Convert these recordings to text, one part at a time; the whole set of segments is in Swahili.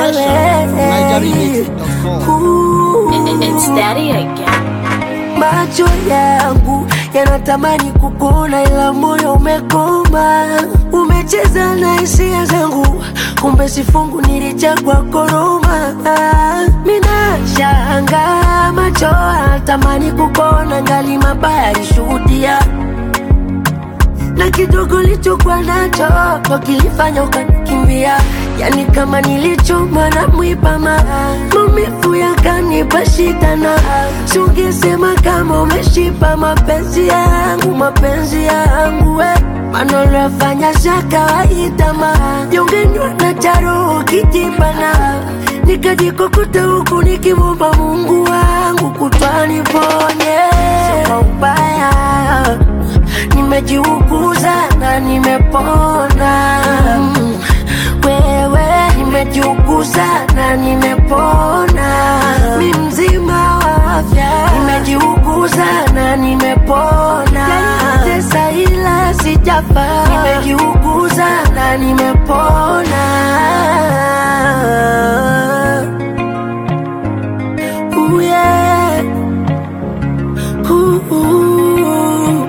It's daddy again. Macho yangu yanatamani kukuona, ila moyo umekoma. Umecheza na hisia zangu, kumbe sifungu nilichagua koroma. Mina shanga macho yanatamani kukuona, ngali mabaya alishuhudia na kidogo lichokuwa nacho ndo kilifanya ukanikimbia, yani kama nilichoma na mwipama, maumivu yakanipa shida, na sungesema kama umeshipa mapenzi yangu, mapenzi yangu we maneno yafanya za kawaida, ma jongenywa na charo kijibana, nikajikokota huku nikimwomba Mungu wangu kutwani ponye kwa ubaya nimejiuguza na nimepona. Mm, Wewe nimejiuguza na nimepona, mi mzima wa afya. Nimejiuguza na nimepona, tesa ila sijafa. Nimejiuguza na nimepona. Ooh, yeah. Ooh, ooh.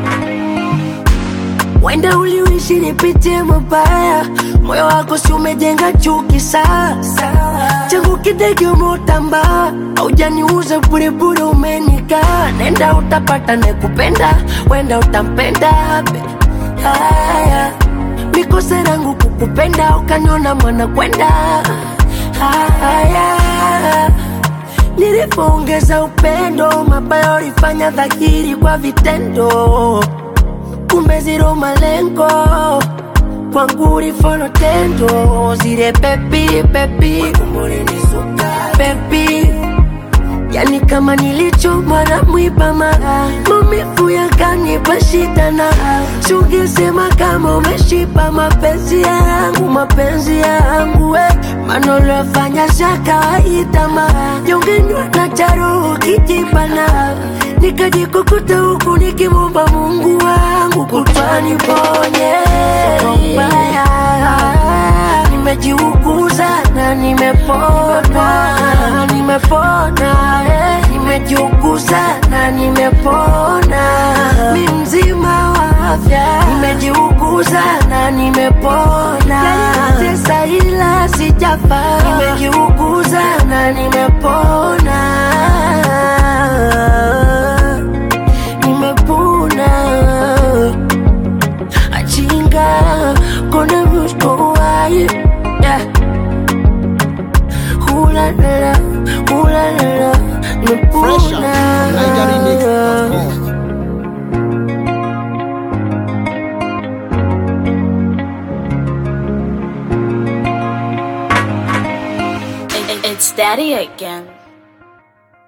Wenda uliishi nipitie mabaya, moyo wako si umejenga chuki sasa. Changu kidege umeutamba, haujaniuza burebure, umenika nenda utapata nekupenda, wenda utampenda be. Haya, mikosa yangu kukupenda, ukaniona mwana kwenda. Haya, nilipoongeza upendo, mabaya ulifanya dhahiri kwa vitendo kumbe zero malengo kwangu ulifolo tendo zile pepi pepi pepi yani kama nilichomwa na mwipama maumivu yakanipa shida na sungesema kama umeshipa mapenzi yangu mapenzi yangu we maneno yafanya za kawaida ma jongenywa na charo kijibana nikajikukuta huku nikimwomba Mungu wangu kutwani ponye mbaya nimejiuguza na nimepona nimepona eh. nimejiuguza na nimepona mi mzima wa afya nimejiuguza na nimepona tesa ila sijafa nimejiuguza na nimepona nimepona achinga kona muskowaye yeah. hulalala hulalala Fresh out nimepona from NigerianMix.com. It's daddy again.